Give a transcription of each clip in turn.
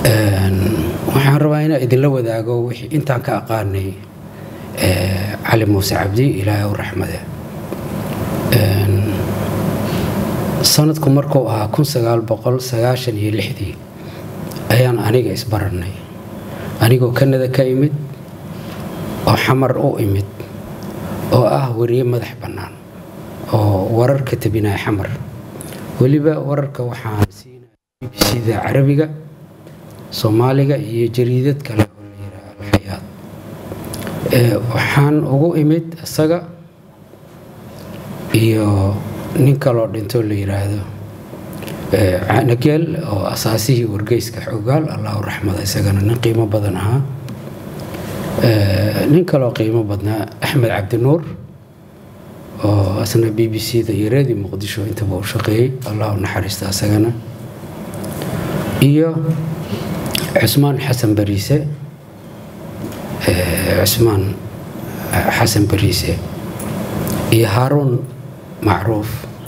waxaan rabaa inaan idinla wadaago wixii intaan ka aqaanay cali muuse cabdi ilaahay u raxmade sanadku markuu ahaa kun sagaal boqol sagaashan iyo lixdii ayaan aniga isbarannay anigoo kanada ka imid oo xamar u imid oo ah wariye madax bannaan oo wararka tabinaya xamar weliba wararka waxaan siinaya b b c-da carabiga soomaaliga iyo jariidad kale oo la yidhaha alxayaad waxaan ugu imid isaga iyo nin kaloo dhintoo la yidhaahdo canageel oo asaasihii wargeyska xogaal allahu raxmada isagana nin qiimo badan ahaa nin kaloo qiimo badnaa axmed cabdinuur oo asna b b c da iyo reedi muqdisho intaba u shaqeeyey allahu naxariista isagana iyo cusmaan xasan bariise cusmaan xasan bariise iyo haaruun macruuf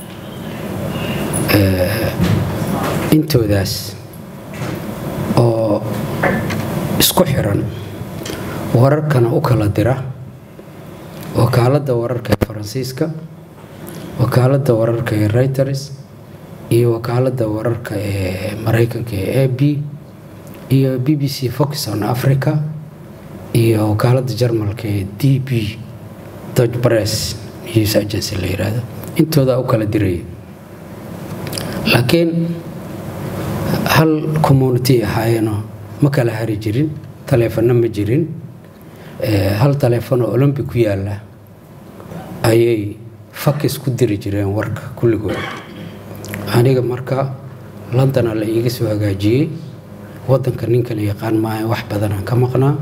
intoodaas oo isku xiran wararkana u kala dira wakaaladda wararka ee faransiiska wakaaladda wararka ee reuters iyo wakaaladda wararka ee maraykanka ee a b iyo b b c fox on africa iyo wakaaladda jarmalka ee d b dodge press news agency la yidhaahdo intoodaa u kala diraya laakiin hal community ahaayeenoo ma kala hari jirin taleefanno ma jirin hal taleefanoo olombic ku yaalla ayay fakis ku diri jireen warka kulligood aniga marka londona la iiga soo hagaajiyey waddanka ninkan yaqaan maaha wax badanaan ka maqnaa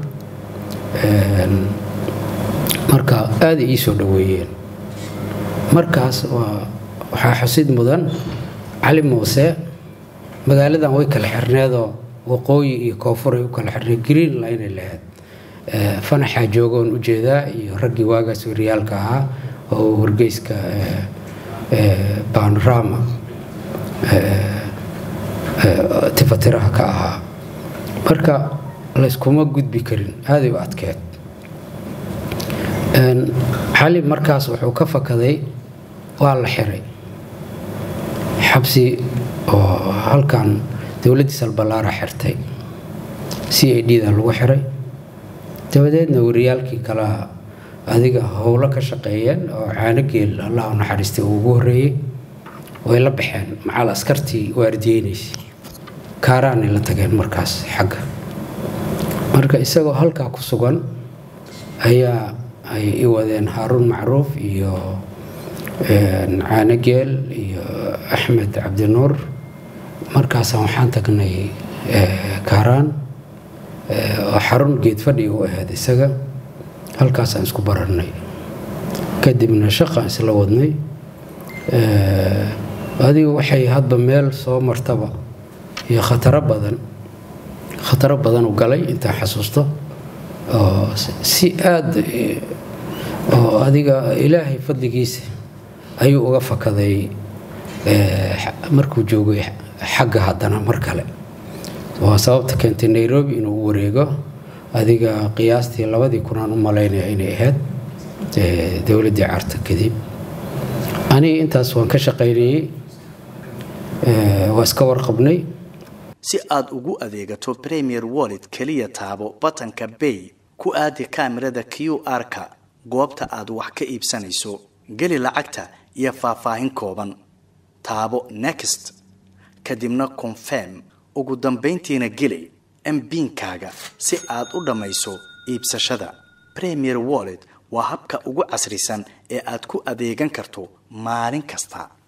marka aaday ii soo dhoweeyeen markaas waxaa xusid mudan cali muuse magaaladan way kala xirneedoo waqooyi iyo koonfur ay u kala xirneed green line lahayd fanaxaa joogoon ujeedaa iyo raggii waagaas wariyaalka ahaa oo wargeyska banorama tifatiraha ka ahaa marka layskuma gudbi karin aaday u adkeed xali markaas wuxuu ka fakaday waa la xiray xabsi oo halkan dowladdii salballaara xirtay c a d da lagu xiray dabadeedna wariyaalkii kala adiga howlo ka shaqeeyeen oo caanogeel allah u naxariistay uu ugu horreeyey way la baxeen macal askartii waardiyeynaysa kaaraanay la tageen markaas xagga marka isagoo halkaa ku sugan ayaa ay i wadeen haaruun macruuf iyo caanogeel iyo axmed cabdinuur markaasaan waxaan tagnay kaaraan oo xarun geedfadhi u ahayd isaga halkaasaan isku barannay kadibna shaqaan isla wadnay adigu waxay hadba meel soo martaba iyo khataro badan khataro badan u galay intaan xasuusto oo si aada oo adiga ilaahay fadligiisa ayuu uga fakaday markuu joogay xagga haddana mar kale waa sababta keentay nairobi inuu u wareego adiga qiyaastii labadii kunaan u malaynaya inay ahayd dowladdii carta kadib aniga intaas waan ka shaqaynayey waa iska warqabnay si aad ugu adeegato premier wallet keliya taabo batanka bay ku aadi kaamirada q r-ka goobta aad wax ka iibsanayso geli lacagta iyo faahfaahin kooban taabo next kadibna confirm ugu dambayntiina geli mbiinkaaga si aad u dhammayso iibsashada premier wallet waa habka ugu casrisan ee aad ku adeegan karto maalin kasta